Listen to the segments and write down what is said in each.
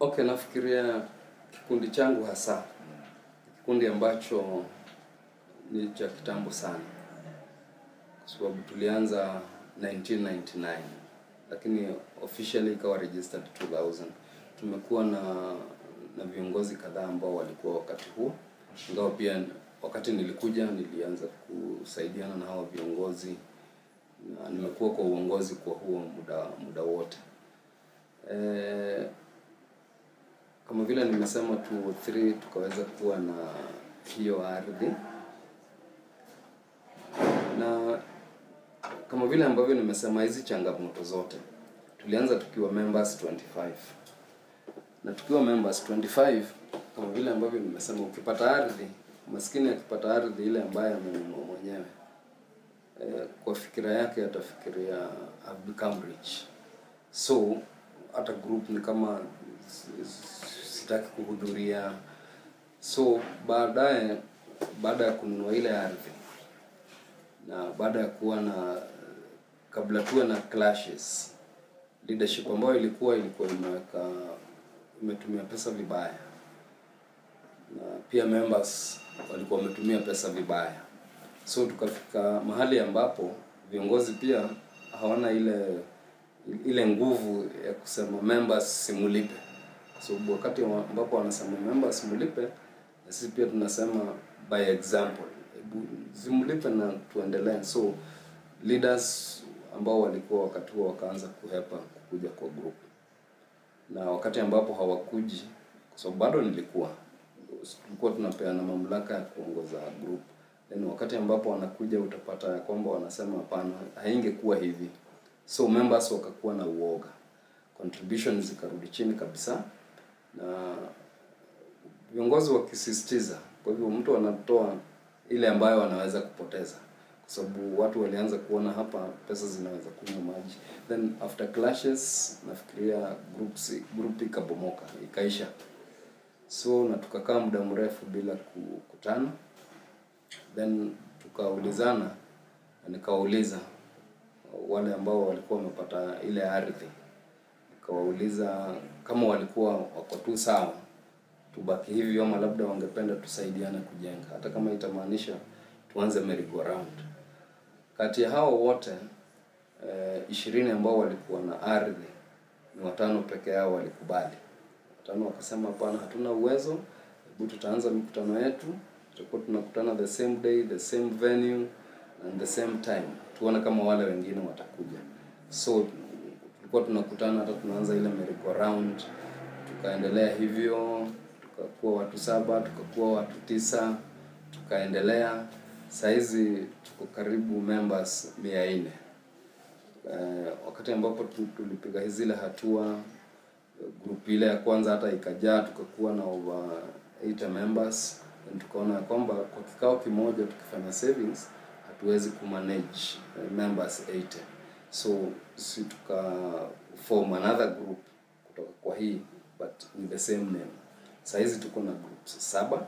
Okay, nafikiria kikundi changu hasa kikundi ambacho ni cha kitambo sana, kwa sababu tulianza 1999 lakini officially ikawa registered 2000. Tumekuwa na na viongozi kadhaa ambao walikuwa wakati huo, ingawa pia wakati nilikuja nilianza kusaidiana na hawa viongozi na nimekuwa kwa uongozi kwa huo muda muda wote eh, kama vile nimesema 203 tukaweza kuwa na hiyo ardhi na kama vile ambavyo nimesema hizi changamoto zote tulianza tukiwa members 25 na tukiwa members 25 kama vile ambavyo nimesema ukipata ardhi maskini akipata ardhi ile ambayo amenunua mwenyewe eh, kwa fikira yake atafikiria I've become rich so hata group ni kama s- s- sitaki kuhudhuria so baadaye baada ya kununua ile ardhi na baada ya kuwa na kabla tuwe na clashes leadership ambayo ilikuwa ilikuwa imeweka imetumia pesa vibaya na pia members walikuwa wametumia pesa vibaya so tukafika mahali ambapo viongozi pia hawana ile ile nguvu ya kusema members simulipe kwa sababu wakati wa- ambapo wanasema members simulipe na sisi pia tunasema by example hebu simulipe na tuendelee so leaders ambao walikuwa wakati huo wakaanza kuhepa kukuja kwa group na wakati ambapo hawakuji kwa sababu bado nilikuwa tulikuwa tunapeana mamlaka ya kuongoza group then wakati ambapo wanakuja utapata ya kwamba wanasema hapana haingekuwa hivi so members wakakuwa na uoga contribution zikarudi chini kabisa na viongozi wakisisitiza kwa hivyo mtu anatoa ile ambayo anaweza kupoteza kwa sababu watu walianza kuona hapa pesa zinaweza kunywa maji then after clashes nafikiria groups group ikabomoka ikaisha so na tukakaa muda mrefu bila kukutana then tukaulizana na nikawauliza wale ambao walikuwa wamepata ile ardhi nikawauliza kama walikuwa wako tu sawa tubaki hivyo ama labda wangependa tusaidiane kujenga hata kama itamaanisha tuanze merry go round kati ya hao wote eh, ishirini ambao walikuwa na ardhi ni watano peke yao walikubali watano wakasema hapana hatuna uwezo hebu tutaanza mikutano yetu tutakuwa tunakutana the same day the same venue and the same time tuone kama wale wengine watakuja so tulikuwa tunakutana hata tunaanza ile merry go round tukaendelea hivyo tukakuwa watu saba tukakuwa watu tisa tukaendelea sahizi tuko karibu members mia nne eh, wakati ambapo tu- tulipiga zile hatua group ile ya kwanza hata ikajaa tukakuwa na over 8 members and tukaona ya kwamba kwa kikao kimoja tukifanya savings hatuwezi kumanage eh, members 80 so si tuka form another group kutoka kwa hii but with the same name sahizi tuko na groups saba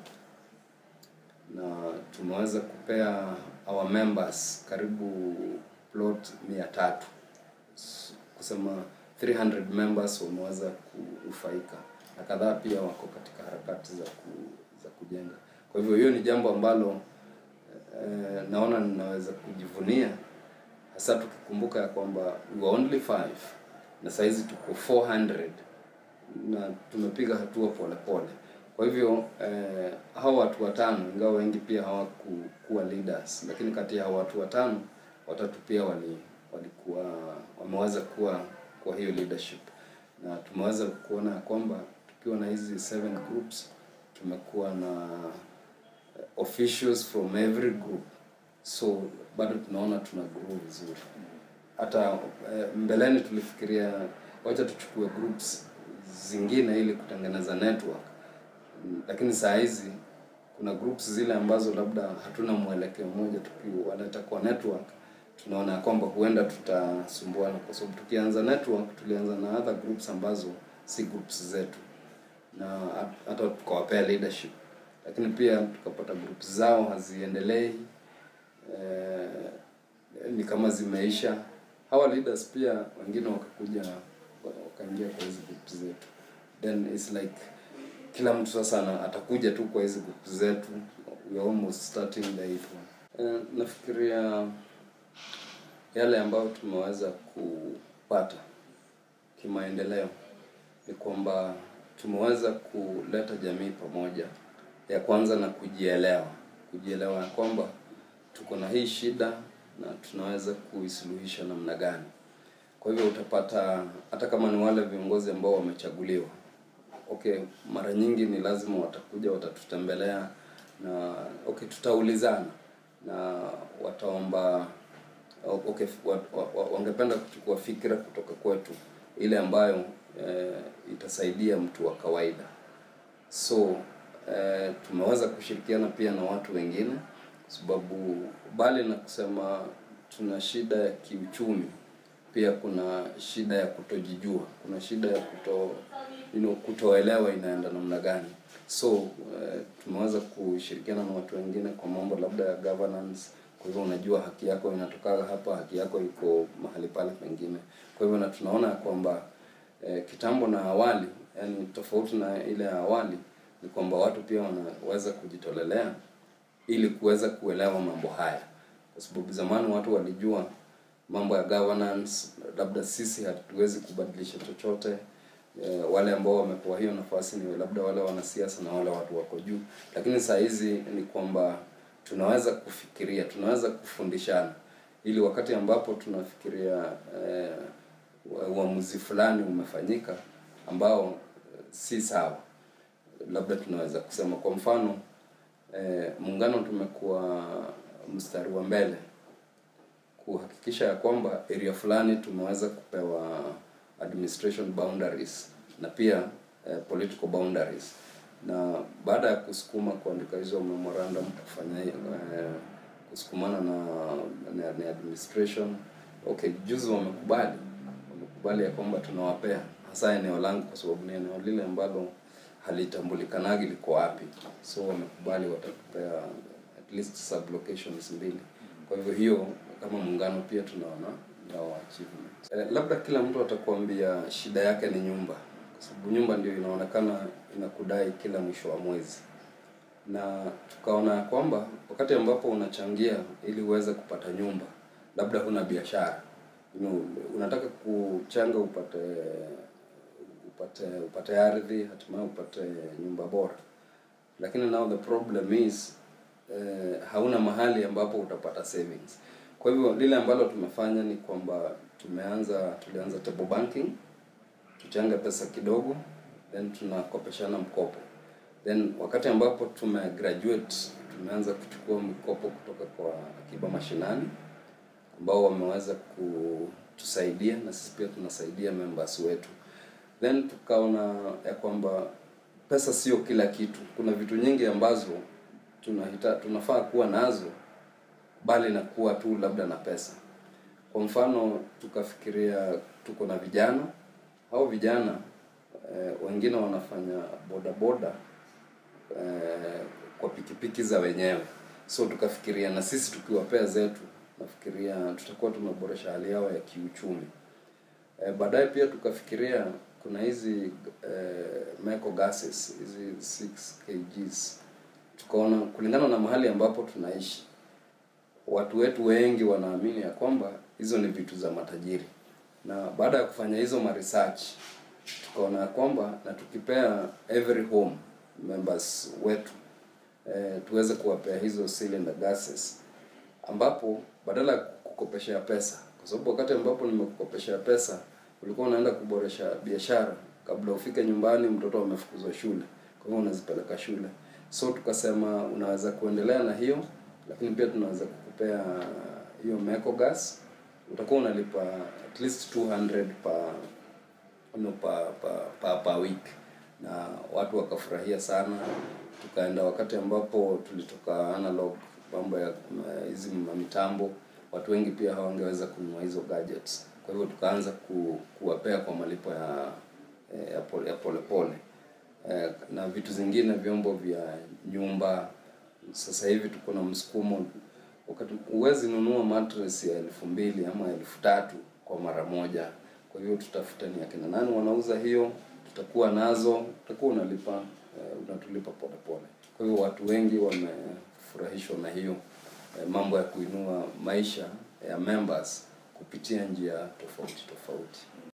na tumeweza kupea our members karibu plot mia tatu S- kusema 300 members wameweza kunufaika na kadhaa pia wako katika harakati za ku, za kujenga kwa hivyo hiyo ni jambo ambalo eh, naona ninaweza kujivunia hasa tukikumbuka ya kwamba we were only five na sahizi tuko 400 na tumepiga hatua polepole pole. kwa hivyo eh, hao watu watano ingawa wengi pia hawakuwa leaders lakini kati ya hao watu watano watatu pia wali walikuwa wameweza kuwa kwa hiyo leadership na tumeweza kuona ya kwamba tukiwa na hizi seven groups tumekuwa na eh, officials from every group so bado tunaona tuna grow vizuri hata eh, mbeleni tulifikiria wacha tuchukue groups zingine ili kutengeneza network Mm, lakini saa hizi kuna groups zile ambazo labda hatuna mwelekeo mmoja tukiwaleta kwa network tunaona ya kwamba huenda tutasumbuana kwa sababu tukianza network tulianza na other groups ambazo si groups zetu na hat- hata tukawapea leadership lakini pia tukapata groups zao haziendelei eh, ni kama zimeisha hawa leaders pia wengine wakakuja wakaingia kwa hizi groups zetu then it's like kila mtu sasa ana- atakuja tu kwa hizi group zetu we are almost starting the eighth one uh, nafikiria yale ambayo tumeweza kupata kimaendeleo ni kwamba tumeweza kuleta jamii pamoja ya kwanza na kujielewa kujielewa ya kwamba tuko na hii shida na tunaweza kuisuluhisha namna gani kwa hivyo utapata hata kama ni wale viongozi ambao wamechaguliwa okay mara nyingi ni lazima watakuja watatutembelea na okay tutaulizana na wataomba okay wa, wa, wa, wangependa kuchukua fikira kutoka kwetu ile ambayo eh, itasaidia mtu wa kawaida so eh, tumeweza kushirikiana pia na watu wengine kwa sababu bali na kusema tuna shida ya kiuchumi pia kuna shida ya kutojijua kuna shida ya kuto you know, kutoelewa inaenda namna gani so eh, tumeweza kushirikiana na watu wengine kwa mambo labda ya governance kwa hivyo unajua haki yako inatoka hapa haki yako iko mahali pale pengine kwa hivyo na tunaona ya kwamba eh, kitambo na awali yani tofauti na ile ya awali ni kwamba watu pia wanaweza kujitolelea ili kuweza kuelewa mambo haya kwa sababu zamani watu walijua mambo ya governance labda sisi hatuwezi kubadilisha chochote e, wale ambao wamepewa hiyo nafasi ni labda wale wanasiasa na wale watu wako juu lakini saa hizi ni kwamba tunaweza kufikiria tunaweza kufundishana ili wakati ambapo tunafikiria eh, uamuzi fulani umefanyika ambao eh, si sawa labda tunaweza kusema kwa mfano eh, muungano tumekuwa mstari wa mbele kuhakikisha ya kwamba area fulani tumeweza kupewa administration boundaries na pia eh, political boundaries na baada ya kusukuma kuandika hizo memorandum kufanya eh, kusukumana na, na, na administration okay juzi wamekubali wamekubali ya kwamba tunawapea hasa eneo langu kwa sababu ni eneo lile ambalo halitambulikanagi liko wapi so wamekubali watatupea at least sub locations mbili kwa hivyo hiyo kama muungano pia tunaona nao achievement eh, labda kila mtu atakuambia shida yake ni nyumba kwa sababu nyumba ndio inaonekana inakudai kila mwisho wa mwezi na tukaona ya kwamba wakati ambapo unachangia ili uweze kupata nyumba labda huna biashara you know, unataka kuchanga upate upate upate ardhi hatimaye upate nyumba bora lakini now the problem is eh, hauna mahali ambapo utapata savings kwa hivyo lile ambalo tumefanya ni kwamba tumeanza tulianza table banking tuchanga pesa kidogo then tunakopeshana mkopo then wakati ambapo tume graduate tumeanza kuchukua mikopo kutoka kwa akiba mashinani ambao wameweza kutusaidia na sisi pia tunasaidia members wetu then tukaona ya kwamba pesa sio kila kitu kuna vitu nyingi ambazo tunahita, tunafaa kuwa nazo bali na kuwa tu labda na pesa kwa mfano tukafikiria tuko na vijana au vijana eh, wengine wanafanya bodaboda eh, kwa pikipiki za wenyewe so tukafikiria na sisi tukiwapea zetu nafikiria tutakuwa tumeboresha hali yao ya kiuchumi eh, baadaye pia tukafikiria kuna hizi eh, meco gases hizi 6 kgs tukaona kulingana na mahali ambapo tunaishi watu wetu wengi wanaamini ya kwamba hizo ni vitu za matajiri na baada ya kufanya hizo ma research tukaona ya kwamba na tukipea every home members wetu eh, tuweze kuwapea hizo cylinder gases ambapo badala ya kukopeshea pesa kwa sababu wakati ambapo nimekukopeshea pesa ulikuwa unaenda kuboresha biashara kabla ufike nyumbani mtoto amefukuzwa shule kwa hivyo unazipeleka shule so tukasema unaweza kuendelea na hiyo lakini pia tunaweza kukupea hiyo meco gas utakuwa unalipa at least 200 per no, pa, pa, pa, pa week na watu wakafurahia sana tukaenda wakati ambapo tulitoka analog mambo ya uh, hizi mitambo watu wengi pia hawangeweza kununua hizo gadgets kwa hivyo tukaanza ku, kuwapea kwa malipo ya ya pole ya pole, pole. Eh, na vitu zingine vyombo vya nyumba sasa hivi tuko na msukumo wakati huwezi nunua mattress ya elfu mbili ama elfu tatu kwa mara moja kwa hivyo tutafuta ni akina nani wanauza hiyo tutakuwa nazo, utakuwa unalipa eh, unatulipa polepole. Kwa hivyo watu wengi wamefurahishwa na hiyo eh, mambo ya kuinua maisha ya members kupitia njia tofauti tofauti.